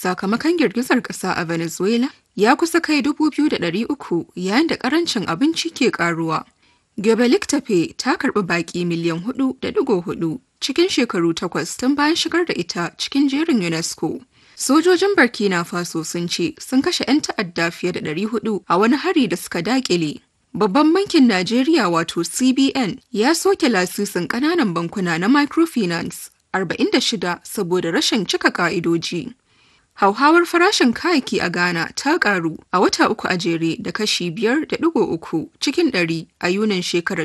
sakamakon girgizar ƙasa a Venezuela ya kusa kai 2,300 yayin da ƙarancin abinci ke ƙaruwa. Göbekli Tepe ta karɓi baƙi miliyan 4.4 cikin shekaru takwas tun bayan shigar da ita cikin jerin UNESCO. Sojojin Burkina Faso sun ce sun kashe 'yan ta'adda fiye da 400 a wani hari da suka dakile. Babban bankin Najeriya wato CBN ya soke lasisin ƙananan bankuna na microfinance 46 saboda rashin cika ka'idoji. Hauhawar farashin kayayyaki a Ghana ta karu a wata uku a jere da kashi 5.3 cikin ɗari a Yunin shekarar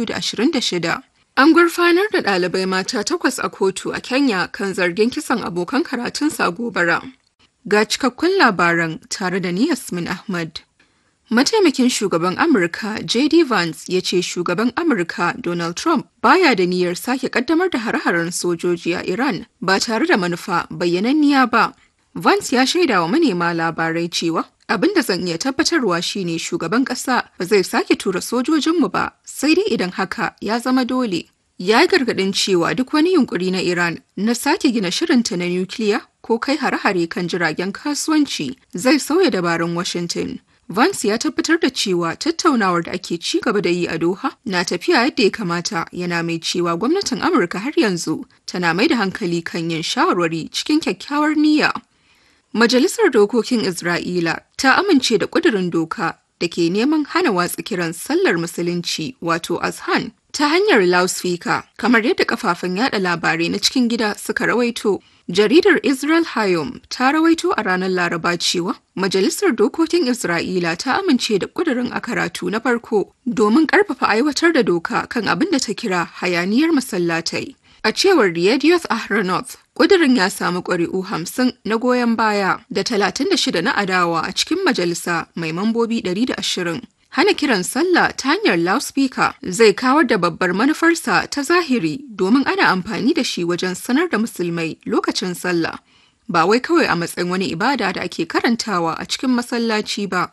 2026. An gurfanar da ɗalibai mata takwas a kotu a Kenya kan zargin kisan abokan karatunsa a gobara. Ga cikakkun labaran tare da ni Yasmin Ahmad. Mataimakin shugaban Amurka JD Vance ya ce shugaban Amurka Donald Trump baya da niyyar sake kaddamar da hare-haren sojoji a Iran ba tare da manufa bayyananniya ba. Vance ya shaida wa manema labarai cewa abin da zan iya tabbatarwa shine shugaban ƙasa ba zai sake tura sojojinmu ba sai dai idan haka ya zama dole. Ya yi gargaɗin cewa duk wani yunkuri na Iran na sake gina shirinta na nukiliya ko kai hare-hare kan jiragen kasuwanci zai sauya dabarun Washington. Vance ya tabbatar da cewa tattaunawar da ake ci gaba da yi a Doha na tafiya yadda ya kamata yana mai cewa gwamnatin Amurka har yanzu tana mai da hankali kan yin shawarwari cikin kyakkyawar niyya. Majalisar Dokokin Isra'ila ta amince da ƙudurin doka da ke neman hana watsa kiran sallar Musulunci wato Azhan ta hanyar loudspeaker kamar yadda kafafen yada labarai na cikin gida suka rawaito. Jaridar Israel Hayom ta rawaito a ranar Laraba cewa Majalisar Dokokin Isra'ila ta amince da ƙudurin a karatu na farko domin ƙarfafa aiwatar da doka kan abin da ta kira hayaniyar masallatai. A cewar Riyadioth Ahronoth, ƙudurin ya samu ƙuri'u hamsin na goyon baya da talatin da shida na adawa a cikin majalisa mai mambobi ɗari da ashirin. Hana kiran sallah ta hanyar loudspeaker zai kawar da babbar manufarsa ta zahiri domin ana amfani da shi wajen sanar da musulmai lokacin sallah. Ba wai kawai a matsayin wani ibada da ake karantawa a cikin masallaci ba.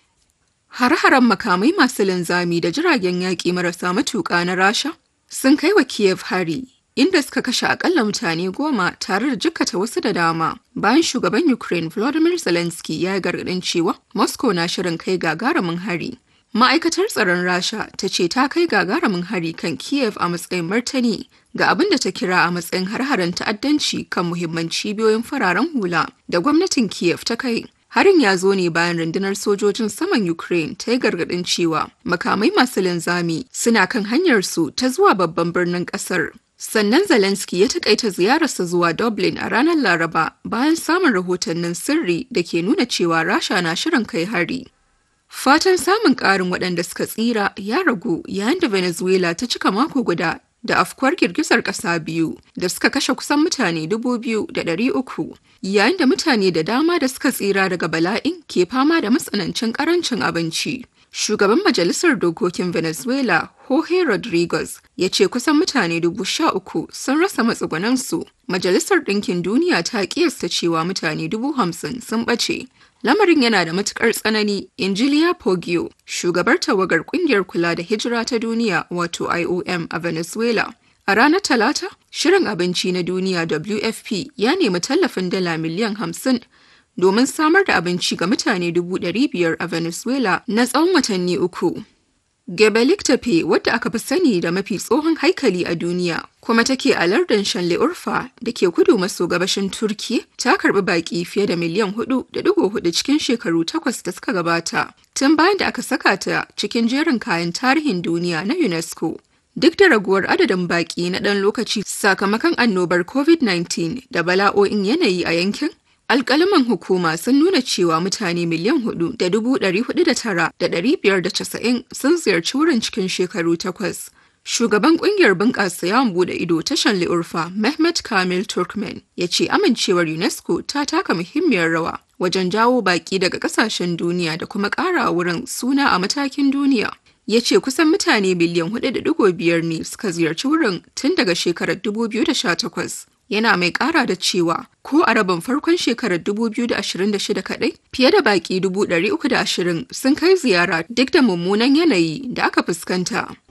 Hare-haren makamai masu linzami da jiragen yaƙi marasa matuƙa na Rasha sun kai wa Kiev hari inda suka kashe akalla mutane goma tare da jikkata wasu da dama bayan shugaban ukraine volodymyr zelensky ya yi gargadin cewa moscow na shirin kai gagarumin hari ma'aikatar tsaron rasha ta ce ta kai gagarumin hari kan kiev a matsayin martani ga abin da ta kira a matsayin har-haren ta'addanci kan muhimman cibiyoyin fararen hula da gwamnatin kiev ta kai Harin ya zo ne bayan rundunar sojojin saman Ukraine ta yi gargaɗin cewa makamai masu linzami suna kan hanyarsu ta zuwa babban birnin ƙasar. Sannan Zelensky ya takaita ziyararsa zuwa Dublin a ranar Laraba bayan samun rahotannin sirri da ke nuna cewa Rasha na shirin kai hari. Fatan samun ƙarin waɗanda suka tsira ya ragu yayin da Venezuela ta cika mako guda da afkuwar girgizar ƙasa biyu da suka kashe kusan mutane dubu biyu da ɗari uku yayin da mutane da dama da suka tsira daga bala'in ke fama da matsanancin ƙarancin abinci. Shugaban Majalisar Dokokin Venezuela, Jorge Rodriguez, ya ce kusan mutane dubu sha uku sun rasa matsugunansu. Majalisar Ɗinkin Duniya ta ƙiyasta cewa mutane dubu hamsin sun ɓace. Lamarin yana da matukar tsanani, Injiliya Poggio, shugabar tawagar kungiyar kula da hijira ta duniya wato IOM a Venezuela. A ranar Talata, Shirin Abinci na Duniya WFP ya nemi tallafin dala miliyan hamsin domin samar da abinci ga mutane dubu ɗari biyar a Venezuela na tsawon watanni uku. Gebelik Tepe wadda aka fi sani da mafi tsohon haikali a duniya kuma take a lardin Shanle Urfa da ke kudu maso gabashin Turki ta karbi baki fiye da miliyan hudu da digo hudu cikin shekaru takwas da suka gabata tun bayan da aka saka ta cikin jerin kayan tarihin duniya na UNESCO. Duk da raguwar adadin baki na ɗan lokaci sakamakon annobar COVID-19 da bala'o'in yanayi a yankin, alkalaman hukuma sun nuna cewa mutane miliyan hudu da dubu ɗari hudu da tara da ɗari biyar da casa'in sun ziyarci wurin cikin shekaru takwas. Shugaban kungiyar bunƙasa yawon bude ido ta Shanli Urfa, Mehmet Kamil Turkmen, ya ce amincewar UNESCO ta taka muhimmiyar rawa wajen jawo baƙi daga ƙasashen duniya da kuma ƙara wurin suna a matakin duniya. Ya ce kusan mutane miliyan 4.5 ne suka ziyarci wurin tun daga shekarar 2018. yana mai kara da cewa ko a rabin farkon shekarar 2026 kadai fiye da baki 320 sun kai ziyara duk da mummunan yanayi da aka fuskanta.